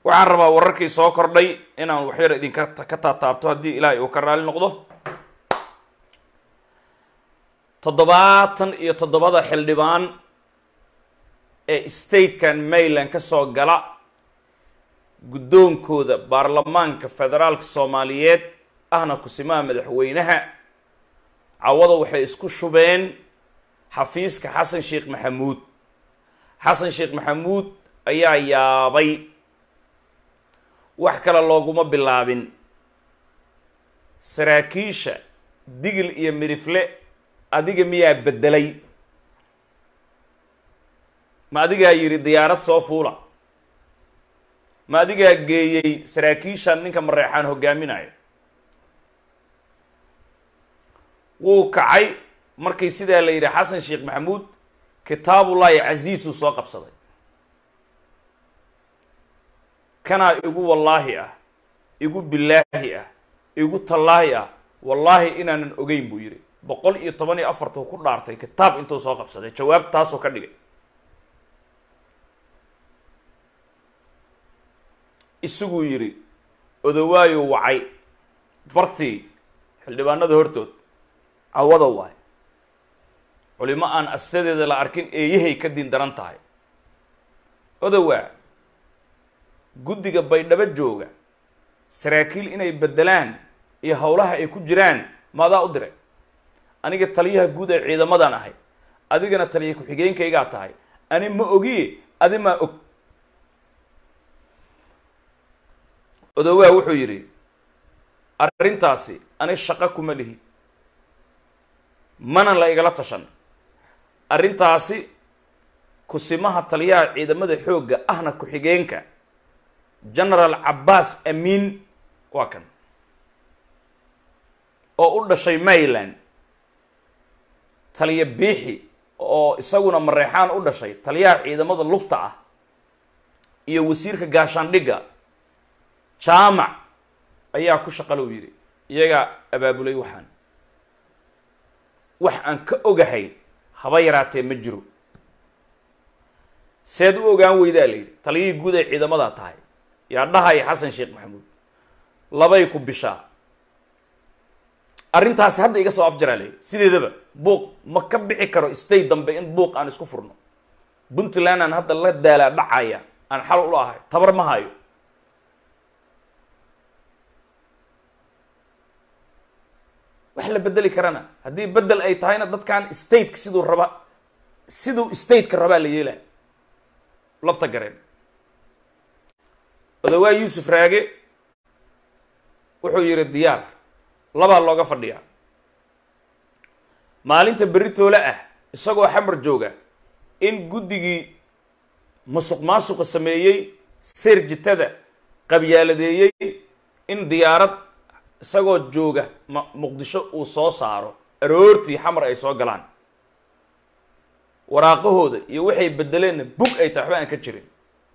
waxaan rabaa wararkii soo kordhay inaan waxyar idinka ka taataabto haddii ilaahay uu ka raali noqdo toddobaatan iyo toddobada xildhibaan ee statekan maryland ka soo gala guddoonkooda baarlamaanka federaalka soomaaliyeed ahna kusimaha madaxweynaha cawada waxay isku shubeen xafiiska xasan sheekh maxamuud xasan sheekh maxamuud ayaa yaabay wax kale looguma bilaabin saraakiisha digil iyo midifle adiga miyaa beddelay ma adigaa yidhi diyaarad soo fuula ma adigaa geeyey saraakiishan ninka mareexaan hogaaminayo wuu kacay markii sidaa la yidhi xasan sheekh maxamuud kitaabullaahi casiisuu soo qabsaday kanaa igu wallaahi ah igu bilaahi ah igu tallaahi ah wallaahi inaanan ogeyn buu yidhi boqol iyo toban iyo afartuu ku dhaartay kitaab intuu soo qabsaday jawaab taasoo ka dhigay isaguu yidhi odawaayu wacay bartii xildhibaanada hortood cawada waay culimo aan astadeeda la arkin eeyahay ka diin daran tahay odawaa guddiga baydhabo jooga saraakiil inay beddelaan iyo howlaha ay ku jiraan maadaa u diray aniga taliyaha guud ee ciidamadan ahay adigana taliya ku-xigeenkaygaa tahay ani ma ogiye adi maa og odowaa wuxuu yidhi arrintaasi ani shaqo kuma lihi mana la igala tashan arrintaasi kusimaha taliyaha ciidamada xoogga ahna ku-xigeenka genaraal cabbaas amiin waa kan oo u dhashay maryland taliya biixi oo isaguna mareexaan u dhashay taliyaha ciidamada lugta ah iyo wasiirka gaashaandhigga jaamac ayaa ku shaqalow yidhi iyagaa abaabulay waxaan wax aan ka ogahay haba yaraatee ma jiro seed u ogaan weydaa la yidhi taliyihii guud ay ciidamadaa tahay yaa dhahaya xasan sheekh maxamuud labay ku bishaa arrintaasi hadda iga soo afjaraa layidhi sideedaba buuq ma ka bixi karo stay dambe in buuq aan isku furno puntland aan hadda la daalaa dhacaya aan xal ula ahay tabar ma hayo wax la bedeli karana haddii bedel ay tahayna dadkan stateka siduu raba siduu stateka rabaa la yeelaya lafta gareen odawaa yuusuf raage wuxuu yidhi diyaar labaa looga fadhiyaa maalinta berri toole ah isagoo xamar jooga in guddigii musuq maasuqa sameeyey seerjitada qabyaaladeeyey in diyaarad isagoo jooga ma muqdisho uu soo saaro aroortii xamar ay soo galaan waraaqahooda iyo waxay bedeleenna bug ay tahay waxba aan ka jirin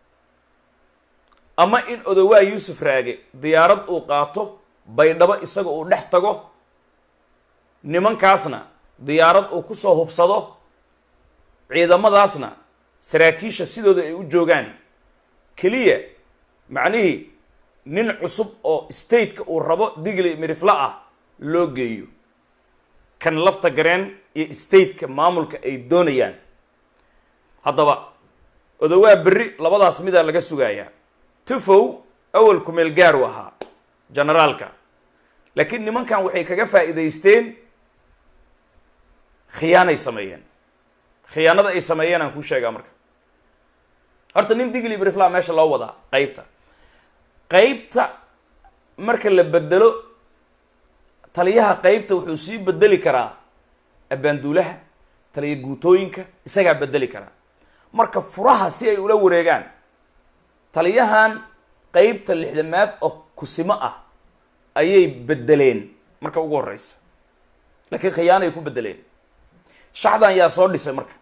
ama in odowaa yuusuf raage diyaarad uu qaato baydhabo isaga uu dhex tago nimankaasna diyaarad uu kusoo hubsado ciidamadaasna saraakiisha sidooda ay u joogaan keliya macnihii nin cusub oo stateka uu rabo digli mirifla ah loo geeyo kan lafta gareen iyo stateka maamulka ay doonayaan haddaba odowaa berri labadaas midaa laga sugayaa tufow awal kumeel gaaru ahaa generaalka laakiin nimankan waxay kaga faa'iidaysteen khiyaanay sameeyeen khiyaanada ay sameeyeen aan kuu sheegaa marka horta nin digli brifla meesha loo wadaa qeybta qeybta marka la bedelo taliyaha qeybta wuxuu sii bedeli karaa abaanduulaha taliya guutooyinka isagaa bedeli karaa marka furaha si ay ula wareegaan taliyahan qeybta lixdamaad oo kusimo ah ayay bedeleen marka ugu horeysa laakiin khiyaanay ku bedeleen shacdan yaa soo dhisay marka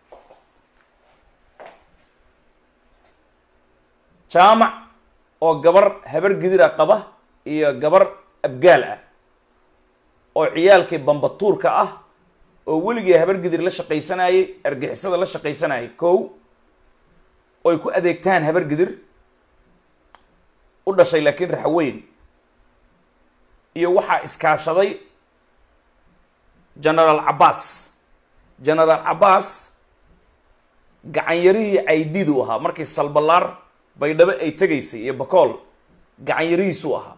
jaamac oo gabar habar gidira qaba iyo gabar abgaal ah oo ciyaalkii bambatuurka ah oo weligii habar gidir la shaqaysanayay argixisada la shaqaysanayay kow oy ku adeegtaan habar gidir u dhashay laakiin raxweyn iyo waxaa iskaashaday genaraal cabbaas genaraal cabbaas gacanyarihii caydidu ahaa markii salbalaar baydhabo ay tegaysay iyo bakool gacanyarihiisuu ahaa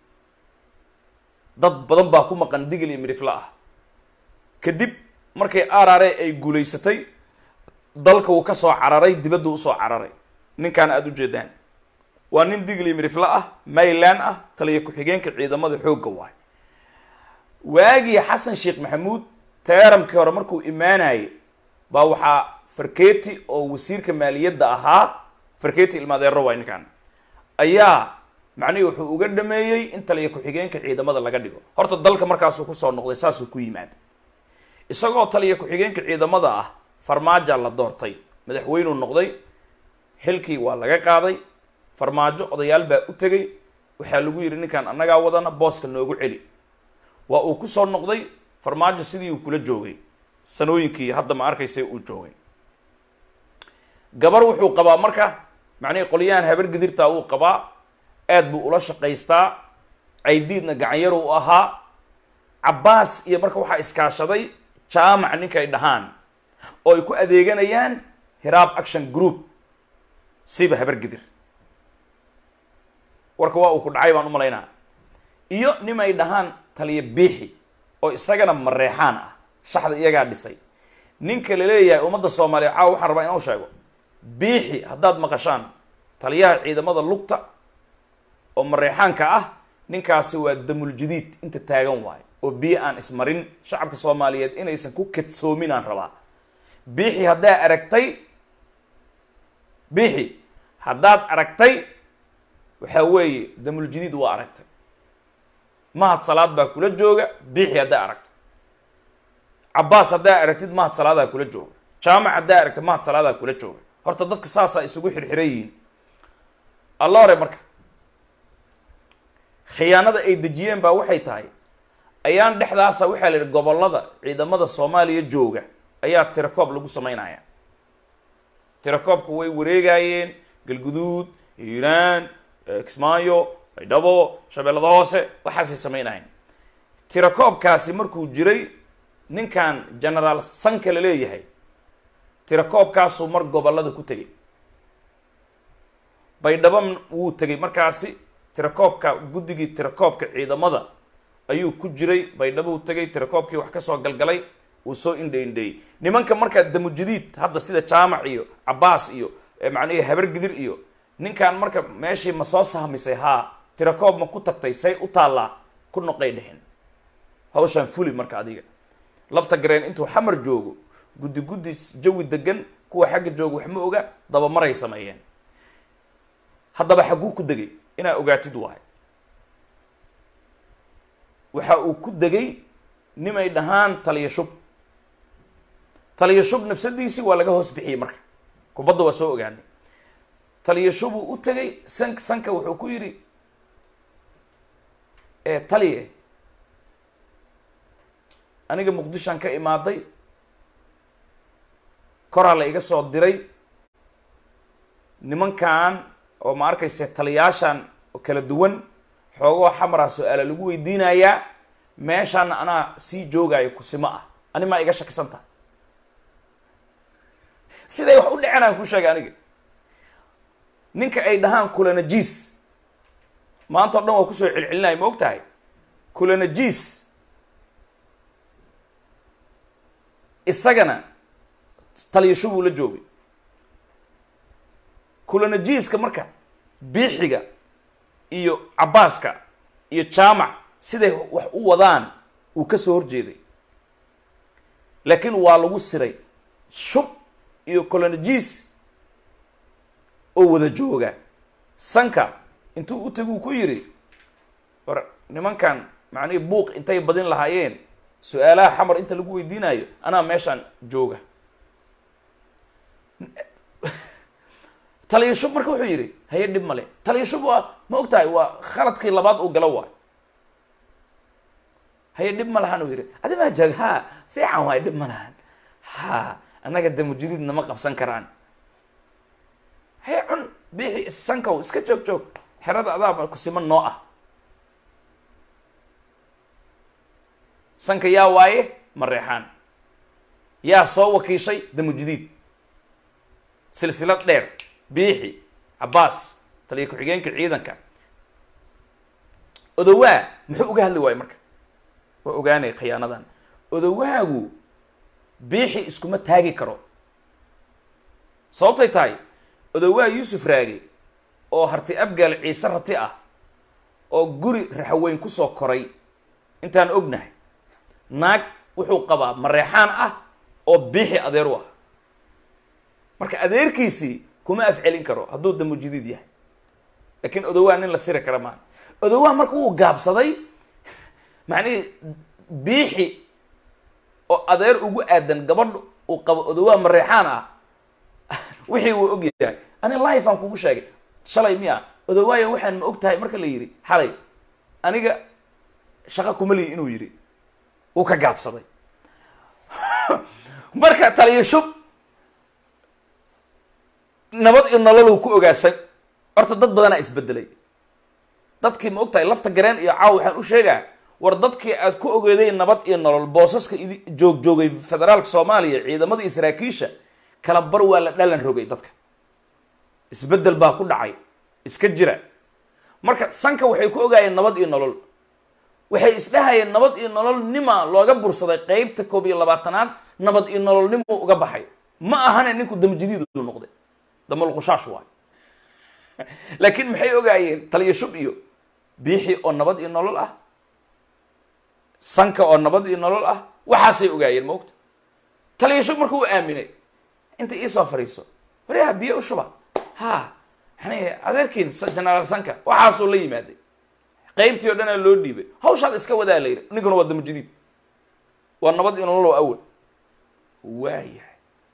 dad badan baa ku maqan digil iyo midhifla ah kadib markay arare ay guulaysatay dalka uu ka soo cararay dibadda usoo cararay ninkaana aada u jeedaan waa nin digil iyo midhifla ah mayland ah taliya ku-xigeenka ciidamada xoogga waay waagii xasan sheekh maxamuud teeramkii hore markuu imaanayay baa waxaa farketi oo wasiirka maaliyadda ahaa farketi ilmaadeero waay ninkan ayaa macnihii wuxuu uga dhameeyey in taliya ku-xigeenka ciidamada laga dhigo horta dalka markaasuu kusoo noqday saasuu ku yimaada isagoo taliya ku-xigeenka ciidamada ah farmaaja la doortay madaxweynuu noqday xilkii waa laga qaaday farmaajo odayaal baa u tegay waxaa lagu yidhi ninkan annagaa wadana booska noogu celi waa uu kusoo noqday farmaajo sidii uu kula joogay sanooyinkii hadda ma arkaysa uu joogay gabar wuxuu qabaa marka macnihii qolyahan habar gidirtaa uu qabaa aad buu ula shaqaystaa caydiidna gacanyar u ahaa cabbaas iyo marka waxaa iskaashaday jaamac ninkay dhahaan oo ay ku adeeganayaan hiraab action group siba habar gidir warka waa uu ku dhacay baan u malaynaa iyo nimay dhahaan taliya biixi oo isagana mareexaan ah shaxda iyagaa dhisay ninka la leeyahay ummadda soomaaliya caawa waxaan rabaa inuu sheego biixi haddaad maqashaan taliyaha ciidamada lugta oo mareexaanka ah ninkaasi waa damul jadiid inta taagan waayo oo biyo aan ismarin shacabka soomaaliyeed inaysan ku kadsoomin aan rabaa biixi haddaa aragtay biixi haddaad aragtay waxaa weeye damul jadiid waa aragtay mahad salaad baa kula jooga biixi haddaa aragtay cabbaas haddaa aragtid mahad salaadaa kula jooga jaamac haddaa aragtid mahad salaadaa kula jooga horta dadka saasaa isugu xirxiran yihiin alla hore marka khiyaanada ay dejiyeen baa waxay tahay ayaan dhexdaasa waxaa la yidhi gobollada ciidamada soomaaliya jooga ayaa tirakoob lagu sameynaya tirakoobka way wareegayeen galguduud hiiraan kismaayo baydhabo shabeellada hoose waxaasay sameynayeen tirakoobkaasi markuu jiray ninkan genaraal sanka la leeyahay tirakoobkaasuu mar gobollada ku tegay baydhabo wuu tegay markaasi tirakoobka guddigii tirakoobka ciidamada ayuu ku jiray baydhabo uu tegay tirakoobkii wax kasoo galgalay uu soo indhe indheeyey nimanka markaa damujadiid hadda sida jaamac iyo cabbaas iyo macnihii habar gidir iyo ninkan marka meeshii ma soo sahmisay haa tirakoob ma ku tagtay say u taallaa ku noqay dhexin hawshaan fuli marka adiga lafta gareen intuu xamar joogo guddi guddi jawi degan kuwa xagga jooga wax ma oga dabamaray sameeyeen haddaba xagguu ku degay inaa ogaatid waay waxa uu ku degay nimay dhahaan taliya shub taliya shub nafsadiisii waa laga hoos bixiyey marka kubadda waa soo ogaanay taliya shubuu u tegay sank sanka wuxuu ku yidhi taliye aniga muqdishoan ka imaaday koraa la iga soo diray nimankan oo ma arkayse taliyaashan kala duwan xoogoo xamara su-aala lagu weydiinayaa meeshaana anaa sii joogaayo kusimo ah ani maa iga shakisan taha siday wax u dhaceen aan ku sheegay aniga ninka ay dhahaan kulanajiis maanta o dhan waa kusoo celcelinaya ma og tahay kulanajiis isagana taliyasho buu la joogay kulanajiiska marka biixiga iyo cabbaaska iyo jaamac siday wax u wadaan uu ka soo horjeeday laakiin waa lagu siray shub iyo colonajis oo wada jooga sanka intuu u taguu ku yidhi war nimankan macnihii buuq intay badin lahaayeen su-aalaha xamar inta lagu weydiinayo anaa meeshaan jooga taliyashub marka wuxuu yidhi haye dhib male taliyashub waa ma og tahay waa khaladkii labaad uu galo waay haye dhib ma lahan uu yidhi adi maa joog ha fiican waay dhib ma lahan ha annaga damujadiid nama qabsan karaan haye cun biixi sankow iska joog joog xerada adaa kusiman noo ah sanka yaa waaye mareexaan yaa soo wakiishay damujudiid silsilad dheer biixi cabbaas taliya ku-xigeenka ciidanka odowaa muxuu uga hadli waayo marka waa ogaanay khiyaanadan odowaagu biixi iskuma taagi karo sababtay tahay odowaa yuusuf raage oo harti abgaal ciise rati ah oo guri raxaweyn kusoo koray intaan ognahay naag wuxuu qabaa mareexaan ah oo biixi adeer u ah marka adeerkiisii kuma afcelin karo hadduu damujidiid yahay laakiin odowaa nin la siri kara maa odowaa marka wuu gaabsaday macnihii biixi oo adeer ugu aadan gabadh uu qabo odowaa mareexaan ah wixii wuu og yahay ani life aan kugu sheegay shalay miya odowaayo waxaan ma og tahay marka la yidhi xalay aniga shaqo kuma lihi inuu yidhi wuu ka gaabsaday marka taliyo shub nabad iyo nolol ku ogaasan horta dad badanaa isbedelay dadkii ma og tahay lafta gareen iyo caaw waxaan u sheegaa war dadkii aad ku ogeeday nabad iyo nolol boosaska idi joog joogay federaalka soomaaliya ciidamada iyo saraakiisha kala bar waa la dhalan rogay dadka isbedel baa ku dhacay iska jira marka sanka waxay ku ogaayeen nabad iyo nolol waxay isdhahayeen nabad iyo nolol nima looga bursaday qeybta koob iyo labaatanaad nabad iyo nolol nimu uga baxay ma ahane ninku damjadiid u noqday damalqushaash waay laakiin maxay ogaayeen taliyo shub iyo biixi oo nabad iyo nolol ah sanka oo nabad iyo nolol ah waxaasay ogaayeen maogta taliyo shub markuu aaminay inta iisoo fariiso waryaha biyo u shuba ha yani adeerkiin genaraal sanka waxaasuu la yimaaday qaybtii o dhanaa loo dhiibay hawshaad iska wadaa la yidhi ninkuna waa damajadiid waa nabad iyo nolol awal waayahay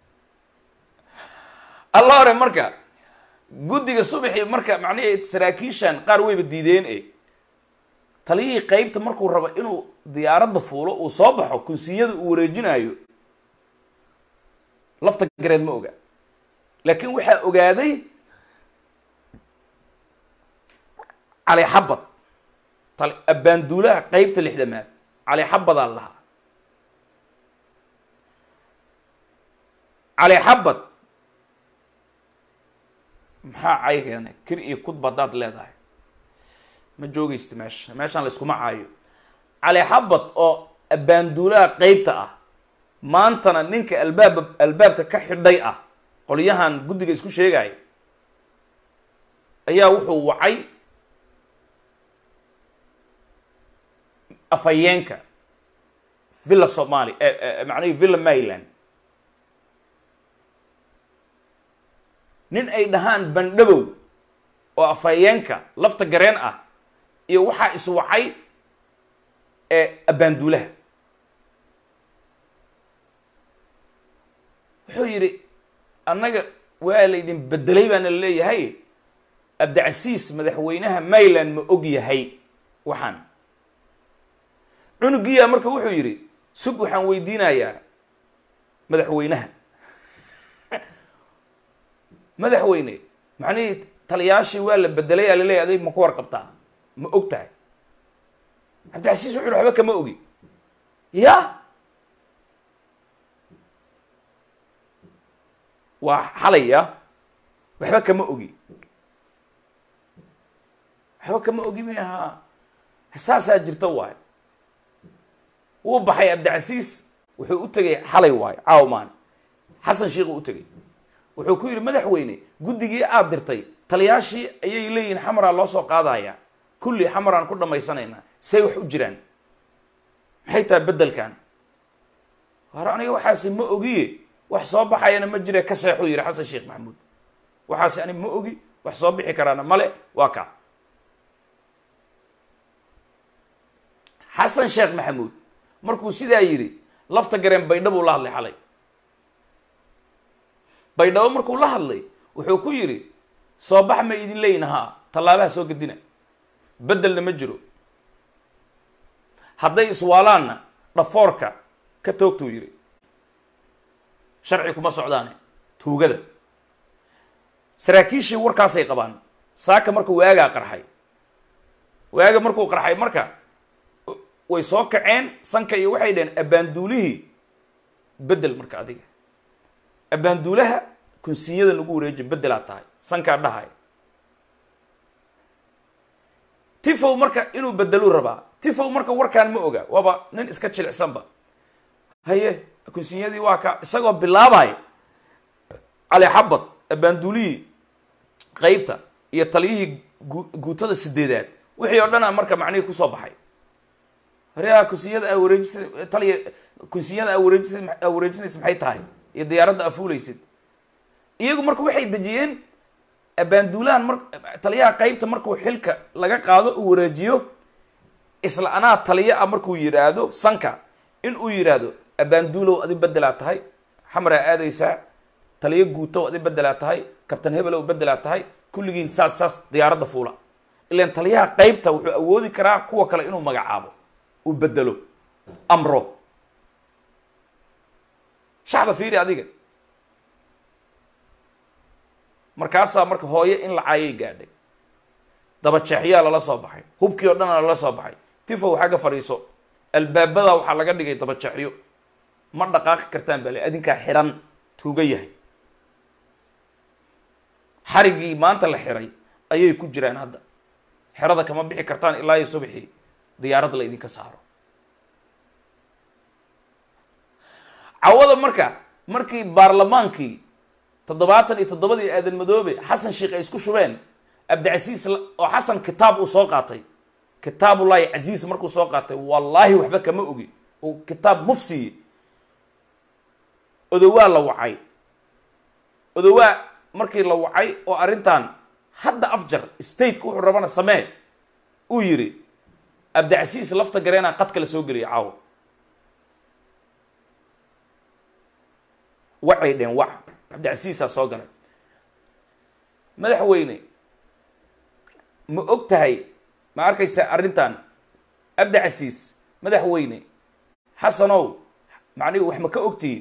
alla hore marka guddiga subaxii marka macnihii saraakiishan qaar wayba diideen e taliyihii qeybta markuu rabo inuu diyaaradda fuulo uu soo baxo kunsiyada uu wareejinaayo lafta gareen ma oga laakiin waxaa ogaaday cali xabad tal abbaanduulaha qeybta lixdamaad cali xabadaan lahaa cali xabad maxaa cay keenay kir iyo kudba haddaad leedahay ma joogaysta meesha meeshaan la iskuma caayo cali xabad oo abbaanduulaha qeybta ah maantana ninka albaab albaabka ka xidhay ah qolyahan guddiga isku sheegaya ayaa wuxuu wacay afhayeenka villa somali macnihi villa maryland nin ay dhahaan bandhabow oo afhayeenka lafta gareen ah iyo waxaa iswacay ee abbaanduulaha wuxuu yidhi annaga waa laydin bedelay baana leeyahay abdicasiis madaxweynaha maryland ma og yahay waxaan cunugiyaa marka wuxuu yidhi sug waxaan weydiinayaa madaxweynaha madaxweyne macnihii taliyaashii waa la bedelay aa laleeyahy adig ma ku warqabtaa ma og tahay cabdicasiis wuxu yhi waxba kama ogi ya waa xalaya waxba kama ogi waxba kama ogi mi ahaa saasaa jirta waay wuu baxay cabdicasiis wuxuu u tegay xalay waayo caawmaan xasan sheikhu u tegay wuxuu ku yidhi madaxweyne guddigii aada dirtay taliyaashii ayay leeyihin xamaraa loo soo qaadaya kulli xamaraan ku dhammaysanaynaa say wax u jiraan maxay tahay beddelkan hore aniga waxaasi ma ogiye wax soo baxayana ma jire ka seexuu yidhi xasan sheekh maxamuud waxaasi ani ma ogi wax soo bixi karaana male waa ka xasan sheekh maxamuud markuu sidaa yidhi lafta gareen baydhabuu la hadlay xalay baydhabo markuu la hadlay wuxuu ku yidhi soo bax ma idin leeyin haa tallaabaha soo gedina beddelna ma jiro hadday iswaalaanna dhafoorka ka toogtuu yidhi sharci kuma socdaane tuugada saraakiishii warkaasay qabaan saaka marka waagaa qarxay waaga markuu qarxay marka way soo kaceen sanka iyo waxay dhaheen abbaanduulihii bedel marka adiga abbaanduulaha kunsinyada lagu wareeji bedelaad tahay sankaa dhahay tifow marka inuu bedeluu rabaa tifow marka warkaan ma oga waaba nin iska jilicsanba haye kunsinyadii waa ka isagoo bilaabay cali xabad abbaanduulihii qeybta iyo taliyihii gu- guutada sideedaad wixii oo dhana marka macnihii kusoo baxay hareha kunsinyada aa wareejisa taliya kunsinyada aa wareejisa aa wareejinaysa maxay tahay iyo diyaaradda aa fuulaysid iyagu marka waxay dejiyeen abbaanduulahan mar taliyaha qeybta markuu xilka laga qaado uu wareejiyo isla anaa taliya ah markuu yidhaahdo sanka in uu yidhaahdo abbaanduulow adi bedelaa tahay xamaraa aadaysaa taliyo guutow adi bedelaa tahay kabtan hebelow bedelaa tahay kulligiin saas saas diyaaradda fuula ilan taliyaha qeybta wuxuu awoodi karaa kuwa kale inuu magacaabo uu bedelo amro shacba fiiri adiga markaasaa marka hooye in la caayay gaadhay dabajeexyaa lala soo baxay hubkii oo dhana lala soo baxay tifow xagga fadhiiso albaabada waxaa laga dhigay dabajeexyo ma dhaqaaqi kartaan bale adinkaa xiran tuuga yahay xariggii maanta la xiray ayay ku jiraan hadda xerada kama bixi kartaan ilaa iyo subxii diyaarad la idinka saaro cawada marka markii baarlamaankii toddobaatan iyo toddobadii aadan madoobe xasan sheikh ay isku shubeen abdicasiis la- oo xasan kitaab uu soo qaatay kitaabullahi casiis markuu soo qaatay wallaahi waxba kama ogi uu kitaab mufsiye odowaa la wacay odowaa markii la wacay oo arrintan hadda afjar stateka wuxuu rabana samee uu yidhi abdicasiis lafta gareenaa qadka la soo geliyay caawo wacay dheen wac cabdicasiisaa soo galay madaxweyne ma og tahay ma arkaysa arrintan abdicasiis madaxweyne xasanow macnihi wax ma ka ogtihiin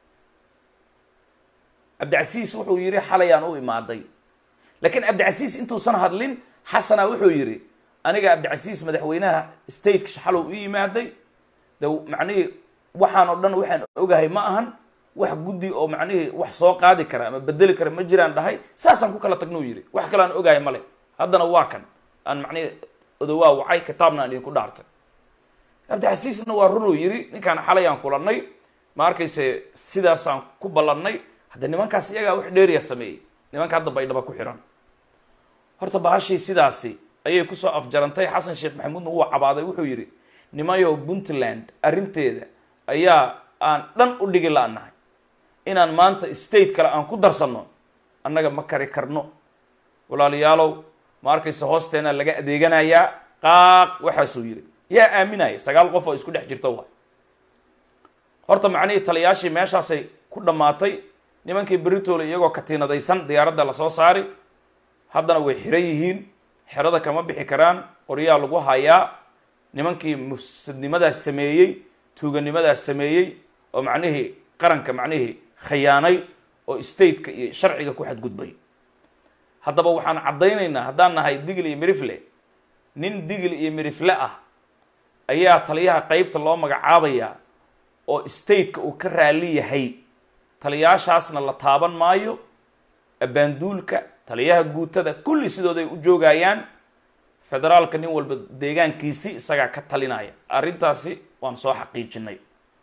cabdicasiis wuxuu yidhi xalayaan u imaaday laakiin cabdicasiis intuusan hadlin xasana wuxuu yidhi aniga cabdicasiis madaxweynaha stateka xalow u yimaaday de macnihii waxaan oo dhan waxaan ogahay ma ahan wax guddi oo macnihii wax soo qaadi kara ama bedeli kara ma jiraan dhahay saasaan ku kala tagnuu yidhi wax kale aan ogahay male haddana waa kan aan macnihii odowaa wacay kitaabna aan idinku dhaartay cabdicasiisna waa runuu yidhi ninkaan xalayaan kulannay ma arkayse sidaasaan ku ballannay hadda nimankaas iyagaa wax dheeriya sameeyey nimanka hadda baydhaba ku xihan horta bahashii sidaasi ayay kusoo afjarantay xasan sheekh maxamuudna wuu cabaaday wuxuu yidhi nimayow puntland arrinteeda ayaa aan dhan u dhigi la-nahay inaan maanta state kale aan ku darsanno annaga ma kari karno walaalayaalow ma arkaysa hoosteena laga adeeganayaa qaaq waxaasuu yidhi yaa aaminaya sagaal qof oo isku dhex jirta waay horta macnihii taliyaashii meeshaasay ku dhammaatay nimankii beritoole iyagoo katiinadaysan diyaaradda lasoo saari haddana way xiran yihiin xerada kama bixi karaan qoryaa lagu hayaa nimankii mufsidnimadaas sameeyey tuuganimadaas sameeyey oo macnihii qaranka macnihii khayaanay oo stateka iyo sharciga ku xadgudbay haddaba waxaan caddaynaynaa haddaan nahay digil iyo mirifle nin digil iyo mirifle ah ayaa taliyaha qeybta loo magacaabayaa oo stateka uu ka raali yahay taliyaashaasna la taaban maayo abbaanduulka taliyaha guutada kulli sidooday u joogayaan federaalka nin walba deegaankiisi isagaa ka talinaya arrintaasi waan soo xaqiijinay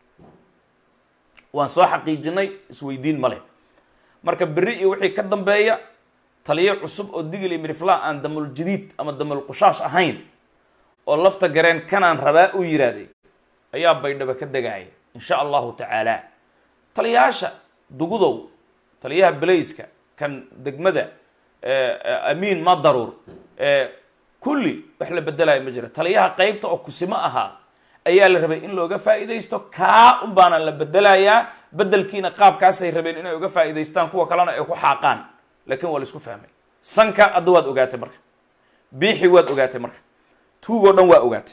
waan soo xaqiijinay isweydiin male marka berri iyo wixii ka dambeeya taliyo cusub oo digil iyo mirifla aan damul jadiid ama damul qushaash ahayn oo lafta gareen kanaan rabaa u yiraahday ayaa baydhaba ka degaya insha allahu tacaala taliyaasha dugudow taliyaha belayska kan degmada amiin ma daruur kulli wax la bedelayo ma jira taliyaha qeybta oo kusimo ahaa ayaa la rabay in looga faa'iidaysto kaa un baana la bedelayaa bedelkiina qaabkaasay rabeen inay uga faa'iidaystaan kuwa kalena ay ku xaaqaan laakiin waa la isku fahmay sanka adda waad ogaatay marka biixi waad ogaatay marka tuugoo dhan waa ogaatay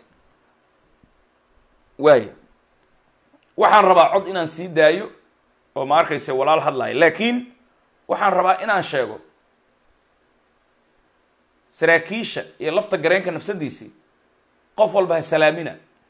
waaya waxaan rabaa cod inaan sii daayo oo ma arkayse walaal hadlayo laakiin waxaan rabaa inaan sheego saraakiisha iyo lafta gareenka nafsadiisii qof walba ha salaamina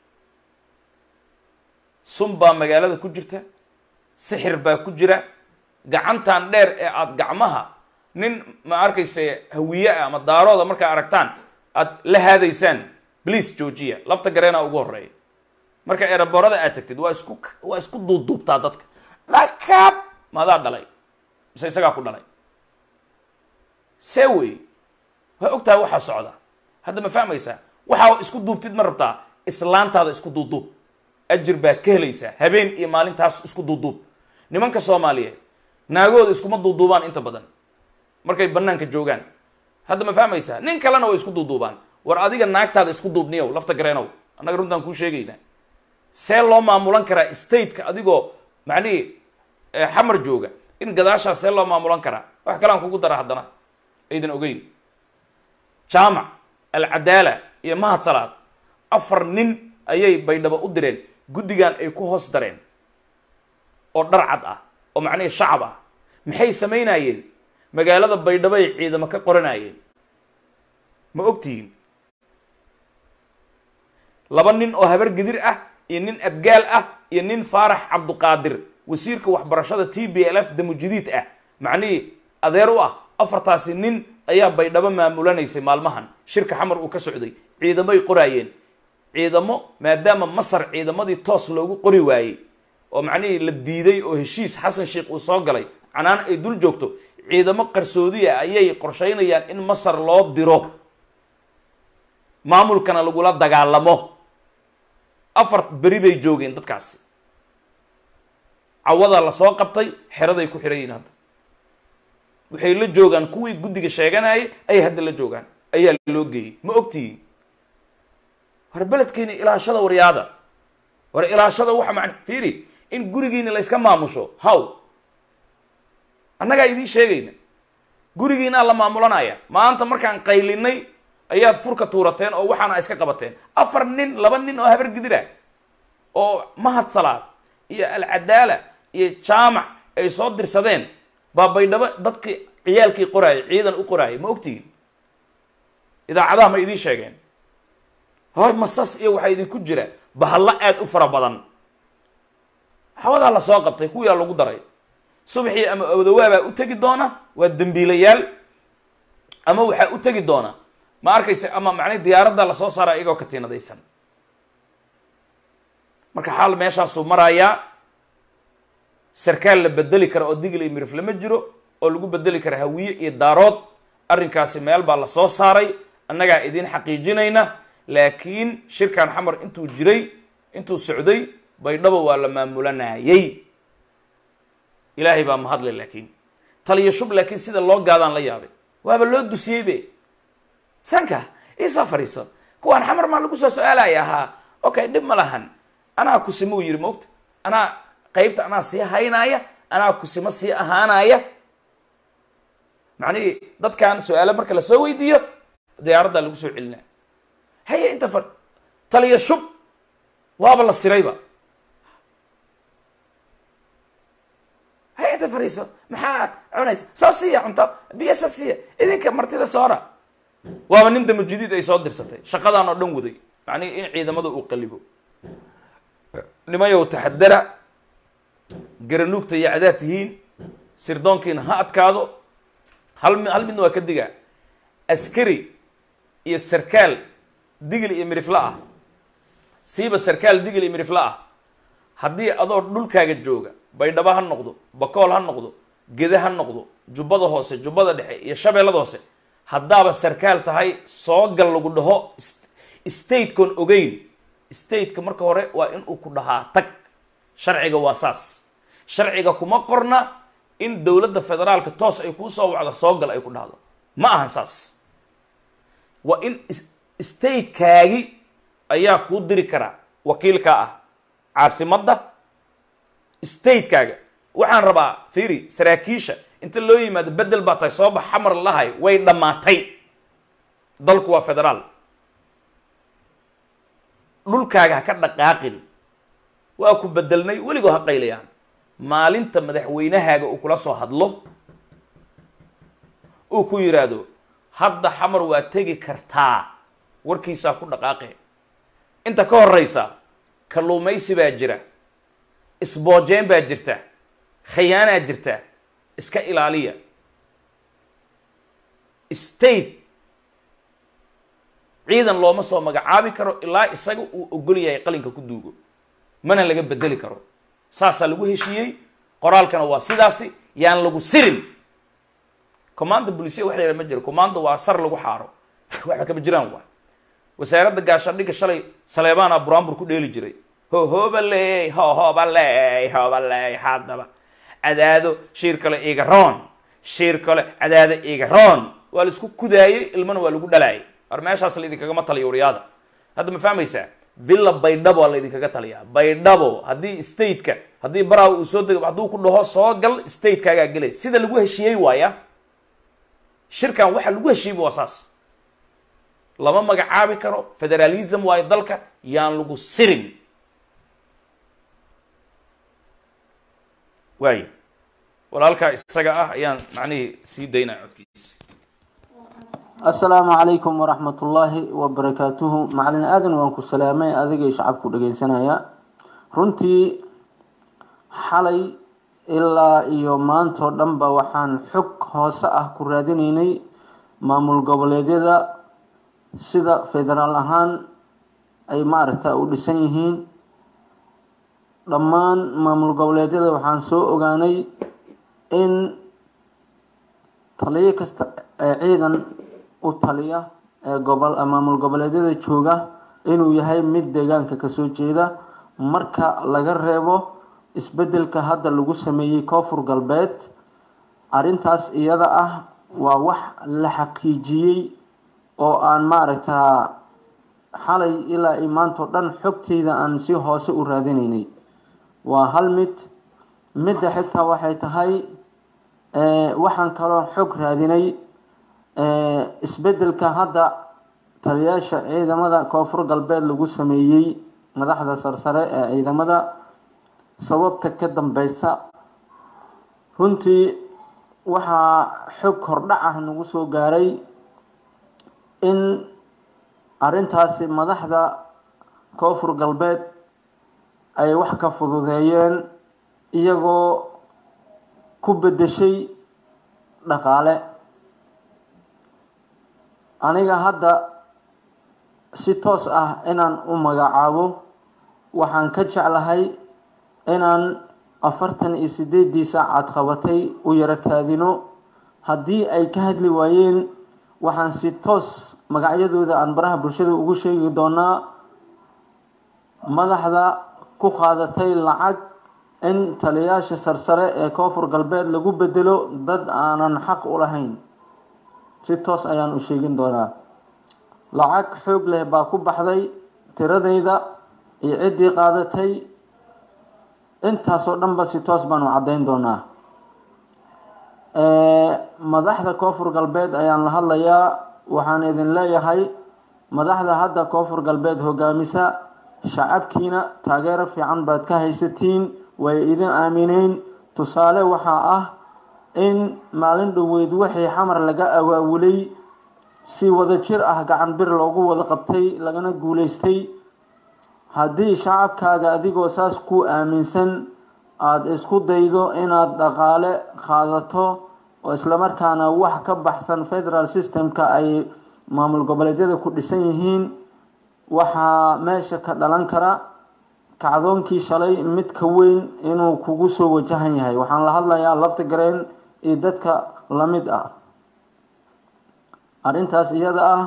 sun baa magaalada ku jirta sixir baa ku jira gacantan dheer ee aada gacmaha nin ma arkayse hawiye ah ama daarooda markaa aragtaan aada la haadaysaan bliis joojiya lafta gareena ugu horeeya marka eeraboorada aad tagtid waa isku waa isku duubduubtaa dadka dhakab maadaa dhalay mise isagaa ku dhalay see wey waa ogtahay waxaa socda hadda ma fahmaysaa waxaa isku duubtid ma rabtaa islaantaada isku duubduub ajir baa ka helaysaa habeen iyo maalintaas isku duubduub nimanka soomaaliyeed naagooda iskuma duuduubaan inta badan markay banaanka joogaan hadda ma fahmaysaa nin kalena way isku duuduubaan war adiga naagtaada isku duubniyow lafta gareenow annaga runtaan kuu sheegaynaa see loo maamulan karaa stateka adigoo macnihii xamar jooga in gadaashaas see loo maamulan karaa wax kalean kugu dara haddana aydan ogeyn jaamac alcadaala iyo mahad salaad afar nin ayay baydhabo u direen guddigan ay ku hoos dareen oo dhar cad ah oo macnihii shacab ah maxay samaynayeen magaalada baydhabo ay ciidamo ka qoranayeen ma ogtihiin laba nin oo habar gidir ah iyo nin abgaal ah iyo nin faarax cabduqaadir wasiirka waxbarashada t b l f damujidiid ah macnihii adeer u ah afartaasi nin ayaa baydhabo maamulanaysay maalmahan shirka xamar uu ka socday ciidamay qoraayeen ciidamo maadaama masar ciidamadii toos loogu qori waayey oo macnihii la diiday oo heshiis xasan sheikh uu soo galay canaan ay dul joogto ciidamo qarsoodiya ayay qorshaynayaan in masar loo diro maamulkana lagula dagaalamo afar beri bay joogeen dadkaasi cawadaa lasoo qabtay xeraday ku xihan yihin hadda waxay la joogaan kuwii guddiga sheeganayay ayay hadda la joogaan ayaa loo geeyey ma ogtihiin war beledkeeni ilaashada waryaada war ilaashada waxa man fiiri in gurigiina la yska maamusho haw annagaa idiin sheegayna gurigiinaa la maamulanaya maanta markaan qaylinay ayaad furka tuurateen oo waxaana iska qabateen afar nin laba nin oo habar gidira oo mahad salaad iyo alcadaala iyo jaamac ay soo dirsadeen baa baydhabo dadkii ciyaalkii qoraayay ciidan u qoraayay ma ogtihiin idaacadaha ma idiin sheegeen hoy masas iyo waxaa idinku jira bahallo aada u fara badan hawadaa lasoo qabtay kuwiyaa lagu daray subaxii ama awdawaabaa u tegi doona waa dembiilayaal ama waxaa u tegi doona ma arkaysa ama macnay diyaaradda lasoo saara iyagoo katiinadaysan marka xaal meeshaasuu marayaa sarkaal la bedeli kara oo digil iyo mirif lama jiro oo lagu bedeli kara hawiye iyo daarood arrinkaasi meel baa lasoo saaray annagaa idiin xaqiijinayna laakiin shirkan xamar intuu jiray intuu socday baydhabo waa la maamulanayay ilaahay baa mahadle laakiin taliyo shub laakiin sida loo gaadaan la yaabay waaba loo dusiyey be sanka iisoo fadhiiso kuwaan xamar maa lagu soo su-aalaya ahaa okay dhib ma lahan anaa kusimo u yidhi maogta anaa qaybta anaa sii haynaaya anaa kusimo sii ahaanaya macnihii dadkan su-aalo marka lasoo weydiiyo diyaaraddaa lagu soo celinaya haye inta fa taliya shub waaba la sirayba haye inta fadhiiso maxaa cunaysa soo siiya cunto biyo soo siiya idinka martida soora waaba nin damujidiid ay soo dirsatay shaqadaan oo dhan waday macnihi in ciidamada uu qalibo nimayow taxadara garanuugta iyo cadaad tihiin sirdoonkiina ha adkaado hal mi hal midna waa ka digaa askari iyo sarkaal digil iyo mirifla ah siiba sarkaal digil iyo mirifla ah haddii adoo dhulkaaga jooga baydhabo ha noqdo bakool ha noqdo gede ha noqdo jubbada hoose jubbada dhexe iyo shabeellada hoose haddaaba sarkaal tahay soo gal lagu dhaho statekoon ogeyn stateka marka hore waa in uu ku dhahaa tag sharciga waa saas sharciga kuma qorna in dowladda federaalka toos ay kuu soo wacdo soo gal ay ku dhahdo ma ahan saas waa in statekaagi ayaa kuu diri karaa wakiilkaa ah caasimadda statekaaga waxaan rabaa fiiri saraakiisha inta loo yimaado bedel baa tahay soo bax xamar lahay way dhammaatay dalku waa federaal dhulkaaga ha ka dhaqaaqin waa ku bedelnay weligoo ha qaylayaan maalinta madaxweynahaaga uu kula soo hadlo uu ku yidhaahdo hadda xamar waa tegi kartaa warkiisaa ku dhaqaaqe inta ka horeysa kalluumaysi baa jira isboojeen baa jirta khayaanaa jirta iska ilaaliya state ciidan looma soo magacaabi karo ilaa isaga uu ogol yahay qalinka ku duugo mana laga bedeli karo saasaa lagu heshiiyey qoraalkana waa sidaasi yaan lagu sirin commanda bulisiya wax la yidhaha ma jiro commanda waa sar lagu xaaro waxba kama jiraan waa wasaaradda gaashaandhigga shalay saleebaana buraanbur ku dheeli jiray ho hobaley ho hobaley hobaley haddaba cadaado shiir kale iga roon shiir kale cadaado iga roon waa la isku kudaayey ilmana waa lagu dhalaayay war meeshaas la idinkagama taliya waryaada hadda ma fahmaysaa villa baydhabo waa la idinkaga taliyaa baydhabo haddii stateka haddii baraa uu soo dego hadduu ku dhaho soo gal statekagaa gelay sida lagu heshiiyey waaya shirkan waxa lagu heshiiyeyba waa saas lama magacaabi karo federalism waayo dalka yaan lagu sirin waayo walaalkaa isaga ah ayaan macnihii sii daynaa codkiisa asalaamu calaykum waraxmat ullaahi wabarakaatuhu macalin aadan waan ku salaamay adigay shacabku dhageysanaya runtii xalay ilaa iyo maantoo dhanba waxaan xog hoose ah ku raadinaynay maamul goboleedyada sida federaal ahaan ay maaragta u dhisan yihiin dhammaan maamul goboleedyada waxaan soo ogaanay in taliyo kasta ee ciidan u taliya ee gobol maamul goboleedyada jooga inuu yahay mid deegaanka kasoo jeeda marka laga reebo isbedelka hadda lagu sameeyey koonfur galbeed arrintaas iyada ah waa wax la xaqiijiyey oo aan maaragtaa xalay ilaa i maantao dhan xogteyda aan si hoose u raadinaynay waa hal mid midda xitaa waxay tahay waxaan kaloo xog raadinay isbedelka hadda taliyaasha ciidamada koonfur galbeed lagu sameeyey madaxda sarsare ee ciidamada sababta ka dambeysa runtii waxaa xog hordhac ah nagu soo gaaray in arrintaasi madaxda koonfur galbeed ay wax ka fududeeyeen iyagoo ku beddeshay dhaqaale aniga hadda si toos ah inaan u magacaabo waxaan ka jeclahay inaan afartan iyo sideedii saacaad qabatay u yaro kaadino haddii ay ka hadli waayeen waxaan si toos magacyadooda aan baraha bulshada ugu sheegi doonaa madaxda ku qaadatay lacag in taliyaasha sarsare ee koonfur galbeed lagu bedelo dad aanan xaq u lahayn si toos ayaan u sheegin doonaa lacag xoog leh baa ku baxday tiradayda iyo ciddii qaadatay intaasoo dhanba si toos baan u caddayn doonaa madaxda koonfur galbeed ayaan la hadlayaa waxaan idin leeyahay madaxda hadda koonfur galbeed hogaamisa shacabkiina taageero fiican baad ka haysatiin way idin aamineen tusaale waxaa ah in maalin dhoweyd wixii xamar laga awaawulay si wada jir ah gacan bir loogu wada qabtay lagana guuleystay haddii shacabkaaga adigoo saas ku aaminsan aada isku daydo inaad dhaqaale qaadato oo islamarkaana wax ka baxsan federal systemka ay maamul goboleedyada ku dhisan yihiin waxaa meesha ka dhalan kara kacdoonkii shalay mid ka weyn inuu kugu soo wajahan yahay waxaan la hadlayaa lafta gareen iyo dadka la mid ah arrintaas iyada ah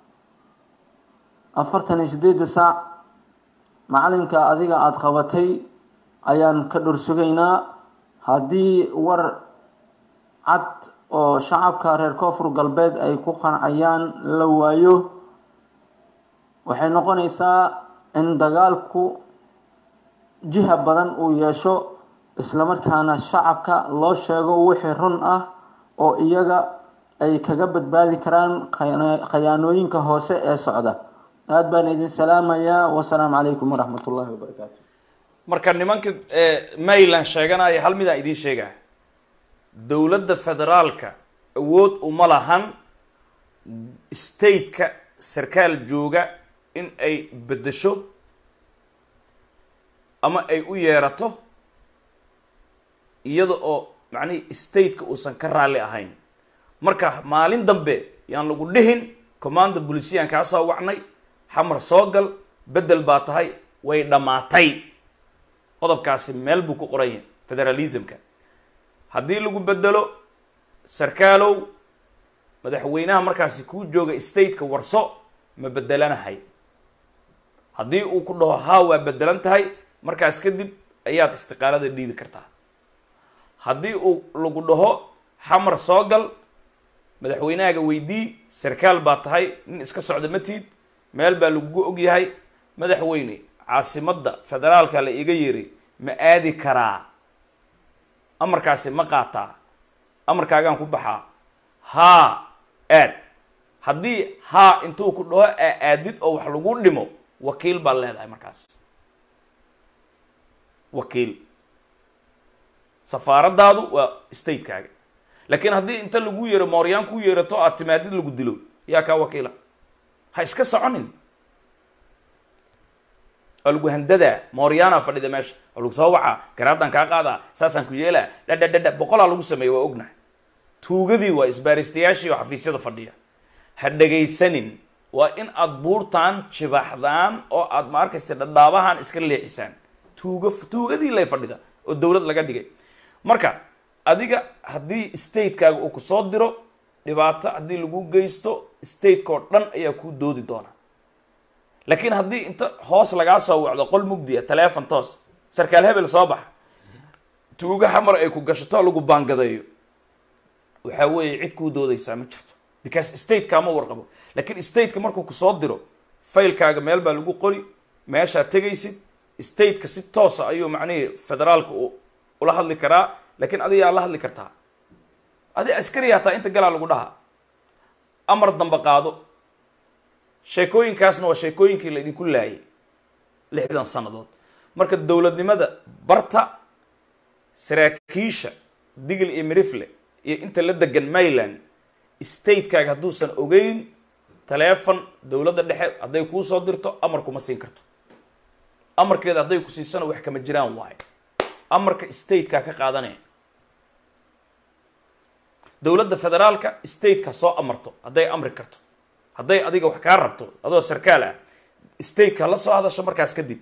afartan iyo sideedda saac macalinka adiga aada qabatay ayaan ka dhorsugaynaa haddii war cad oo shacabka reer koonfur galbeed ay ku qancayaan la waayo waxay noqonaysaa in dagaalku jiha badan uu yeesho islamarkaana shacabka loo sheego wixii run ah oo iyaga ay kaga badbaadi karaan khayaanooyinka hoose ee socda aada baan idin salaamayaa wasalaamu calaykum waraxmat ullaahi wabarakaatu marka nimanka mayland sheeganaya hal midaan idiin sheegaa dowladda federaalka awood uma lahan stateka sarkaal jooga in ay beddesho ama ay u yeerato iyada oo macnihii stateka uusan ka raalli ahayn marka maalin dambe yaan lagu dhihin commanda bulisiyaan kaa soo wacnay xamar soo gal beddel baa tahay way dhammaatay qodobkaasi meel buu ku qoran yahay federalismka haddii lagu beddelo sarkaalow madaxweynaha markaasi kuu jooga stateka warso ma beddelanahay haddii uu ku dhaho haa waa beddelan tahay markaas kadib ayaad istiqaalada dhiibi kartaa haddii uu lagu dhaho xamar soo gal madaxweynahaaga weydii sarkaal baa tahay nin iska socda matiid meel baa lagugu og yahay madaxweyne caasimadda federaalka la iga yeeray ma aadi karaa amarkaasi ma qaataa amarkaagaan ku baxaa haa aad haddii haa intuu ku dhaho aa aadid oo wax lagu dhimo wakiil baad leedahay markaas wakiil safaaraddaadu waa statekaaga laakiin haddii inta lagu yeero mooryaan ku yeerato aad timaadid lagu dilo yaa kaa wakiila ha iska soconin waa lagu handadaa mooryaana fadhida meesha waa lagu soo wacaa garaadaan kaa qaadaa saasaan ku yeelaa dhadhadhadha boqolaa lagu sameeya waa ognahay tuugadii waa isbaaristayaashii oo xafiisyada fadhiya ha dhagaysanin waa in aad buurtaan jibaxdaan oo aad ma arkaysa dhadhaabahan iska leexisaan tuuga tuugadii lay fadhida oo dowlad laga dhigay marka adiga haddii statekaaga uu kusoo diro dhibaato haddii lagu geysto stateka oo dhan ayaa kuu doodi doona laakiin haddii inta hoos lagaa soo wacdo qol mugdiya taleefon toos sarkaal hebel soo baxa tuuga xamar ay ku gashato lagu baangadeeyo waxaa weeye cid kuu doodaysaa ma jirto because stateka ma warqabo laakiin stateka markuu kusoo diro faylkaaga meel baa lagu qori meeshaad tegaysid stateka si toosa ayuu macnihii federaalka ula hadli karaa laakiin adigaa la hadli kartaa adi askari hataa inta galaa lagu dhahaa amar dambe qaado sheekooyinkaasna waa sheekooyinkii la idinku laayay lixdan sannadood marka dowladnimada barta saraakiisha digil iyo mirifle iyo inta la degan mayland statekaaga hadduusan ogeyn taleefon dowladda dhexe hadday kuu soo dirto amar kuma siin karto amarkeeda hadday ku siisana wax kama jiraan waayo amarka statekaa ka qaadanaya dowladda federaalka stateka soo amarto hadday amri karto hadday adiga wax kaa rabto adoo sarkaal ah stateka la soo hadasho markaas kadib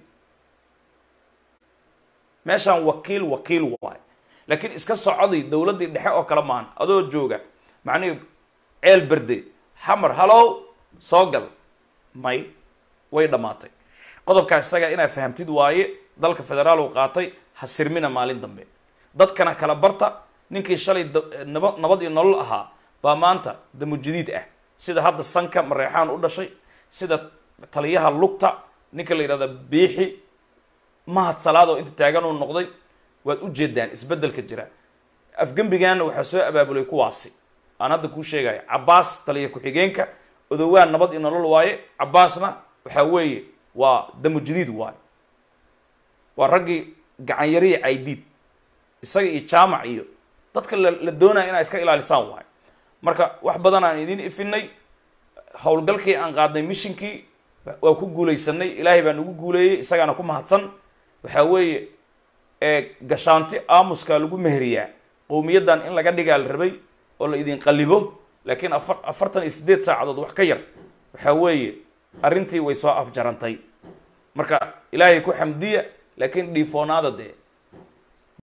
meeshaan wakiil wakiil waayo laakiin iska socday dowladdii dhexe oo kale maan adoo jooga macnihi ceel berde xamar halow soo gal may way dhammaatay qodobkaas isaga inaad fahamtid waaye dalka federaal uu qaatay ha sirmina maalin dambe dadkana kala barta ninkii shalay naba nabad iyo nolol ahaa baa maanta damujadiid ah sida hadda sanka mareexaan u dhashay sida taliyaha lugta ninka la yidhahda biixi mahad salaad oo inta taagan uu noqday waad u jeedaan isbeddelka jira afgembigaana waxaa soo abaabulay kuwaasi aan hadda kuu sheegaya cabbaas taliya ku-xigeenka odowaan nabad iyo nolol waaye cabbaasna waxaa weeye waa damujadiid waaye waa raggii gacanyariya caydiid isaga iyo jaamac iyo dadka la la doonaya inaa iska ilaalisaan waayo marka wax badan aan idiin ifinay howlgalkii aan qaadnay mishinkii waa ku guulaysanay ilaahay baa nagu guuleeyey isagaana ku mahadsan waxaa weeye gashaanti aamuskaa lagu meheriyaa qowmiyaddan in laga dhigaa la rabay oo la idin qalibo laakiin afar afartan iyo siddeed saacadood wax ka yar waxaa weeye arrintii way soo afjarantay marka ilaahay ku xamdiya laakiin dhiifoonaada dee